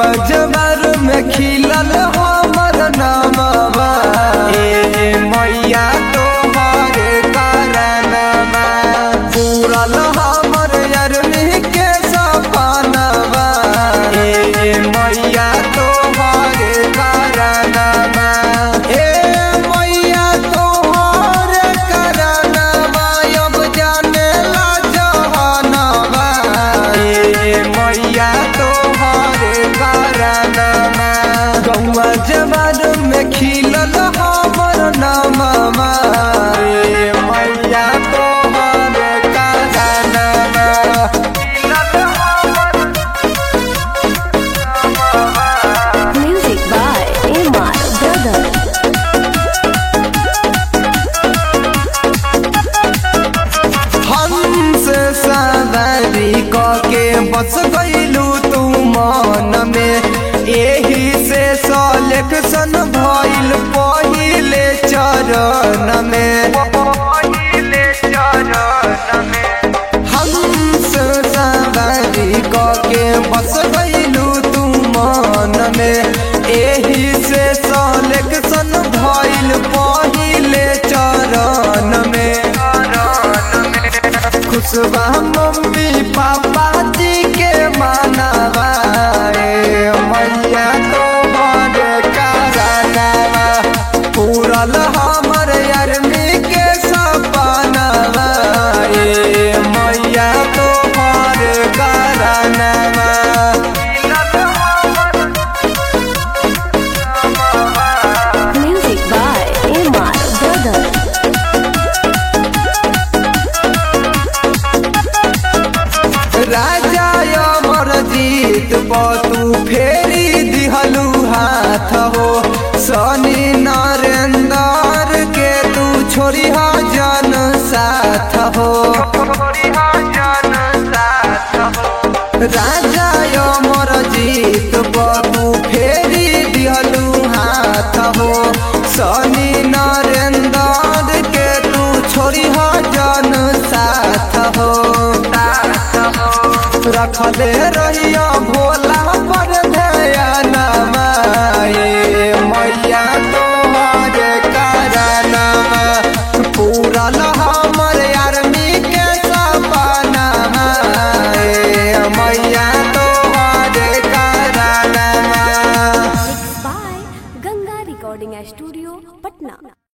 गौवा जबर में खिलल हमर नामवा ए मैया तोहरे कारणवा पूरल हमर अरनी के सपनवा ए मैया तोहरे कारणवा ए मैया तोहरे कारणवा अब जाने ला जहानवा ए मैया तोहरे कारणवा गौवा जवान में खिलल हमर नामवा ए मैया तोहरे कारणवा खिलल हमर Music by Amar Brother. हंस सवारी के बस गईलू तू मन में एही से सलेक्शन भइल पहिले चरण में हंस सवारी के बस गईलू तू मन में एही से सलेक्शन भइल पहिले चरण में खुशबा मम्मी पापा जी के मानवा ए मैया तोहरे कारणवा पूरल हमर अरमी के सपनवा ए मैया तोहरे कारणवा Music by Amar Brother. राजा अमर जीत तू फेरी दिहलू हाथ हो शनि नरेंद्र के तू छोड़ी जन साथ हो राजा अमर जीत तू फेरी दिहलू हाथ हो शनि नरेंद्र के तू छोड़ी जन साथ हो रखले रहिया भोला पर ध्यानमा ए मैया तोहरे कारणवा पूरल हमर आर्मी के सपनावा ए मैया तोहरे कारणवा By Ganga Recording Studio, Patna.